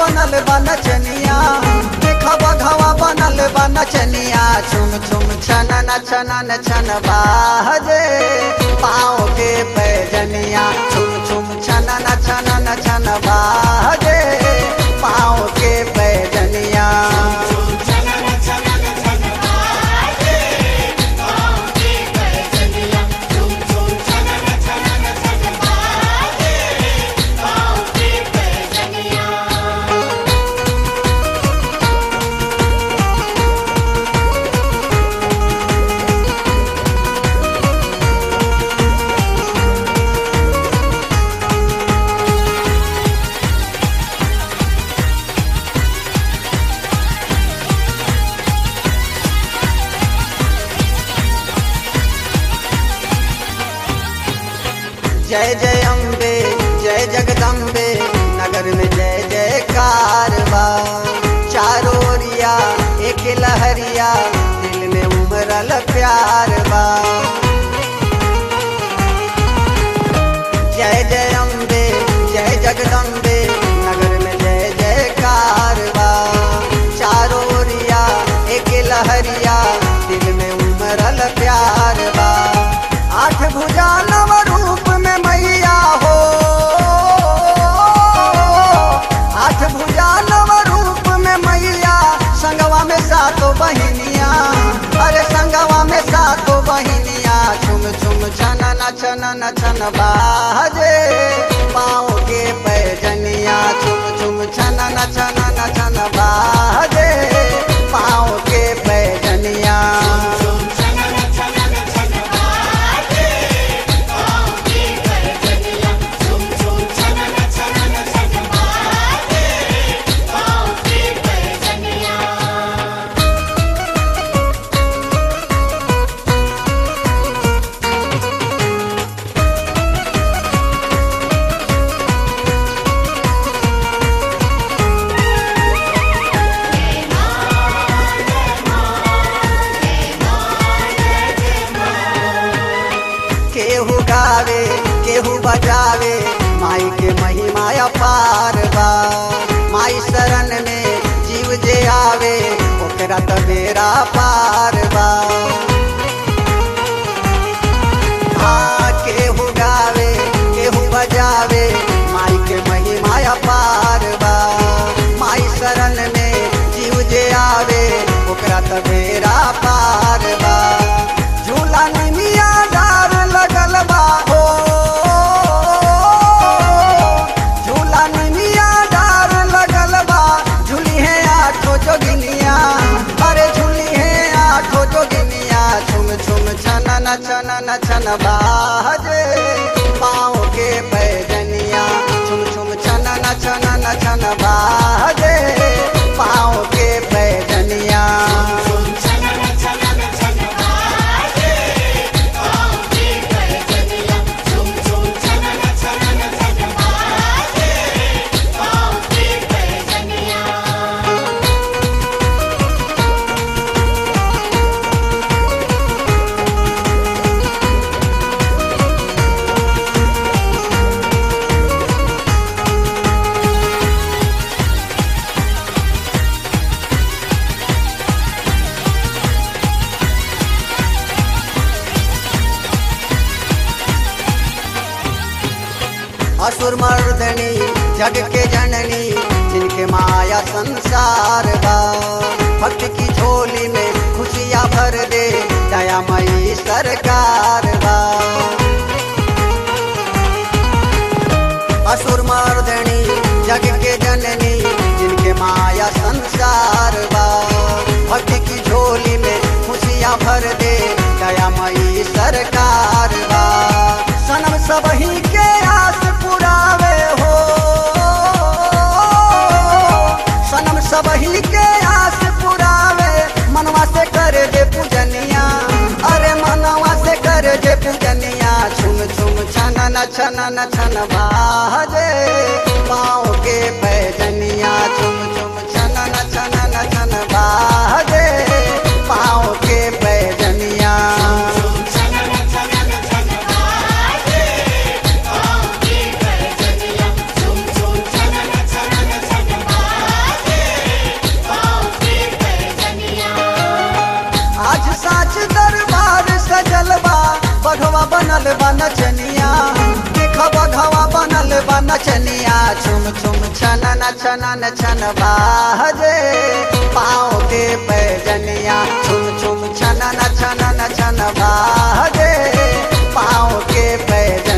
बनल बा नचनिया देखा बघवा बनल बा नचनिया छुम छुम छनन छनन छन बाजे पाँव के पैजनिया छुम छुम छनन छनन छन बाजे पाँव के पैजनिया जय जय अम्बे जय जगदम्बे नगर में जय जयकार बा चारों ओरिया एक लहरिया दिल में उमरल प्यार बा जय जय अम्बे जय जगदम्बे नगर में जय जयकार बा चारों ओरिया एक लहरिया दिल में उमरल प्यार बा आठ भुजा नव रूप में मैया हो आठ भुजा नव रूप में मैया संगवा में सातो बहिनिया अरे संगवा में सातो बहिनिया छुम छुम छनन छनन छन बाजे पाँव के पैजनिया छुम छुम छनन छनन छन बाजे पाँव के पैजनिया केहू गावे केहू बजावे माई के महिमा अपार बा माई शरण में जीव जे आवे ओकरा त बेरा पार बा हाँ केहू गावे केहू बजावे माई के महिमा अपार बा माई शरण में जीव जे आवे ओकरा त बेरा पार बा झूला निमिया डार लगल बा हो झूला निमिया डार लगल बा झूली है आठो जोगिनिया अरे झूली है आठो जोगिनिया छुम छुम छनन छनन छन बाजे पाँव के पैजनिया छुम छुम छनन छनन छन बाजे पाँव के पैजनिया असुर मर्दनी जग के जननी जिनके माया संसार बा भक्त की झोली में खुशियाँ भर दे दयामयी सरकार बा असुर मर्दनी जग के जननी जिनके माया संसार बा भक्त की झोली में खुशियाँ भर दे दयामयी सरकार बा सनम सबही के आस पुरावे हो सनम सबही के आस पुरावे मनवा से कर दे पूजनिया अरे मनवा से कर दे पूजनिया छुम छुम छनन छनन छन बाजे पाँव के पैजनिया छुम छुम छनन छनन छन बाजे पाँव के पैजनिया Thank you. नचनिया देख बघवा बनल बा नचनिया छुम छुम छनन छनन छन बाजे पाँव के पैजनिया छुम छुम छनन छनन छन बाजे पाँव के पैजनिया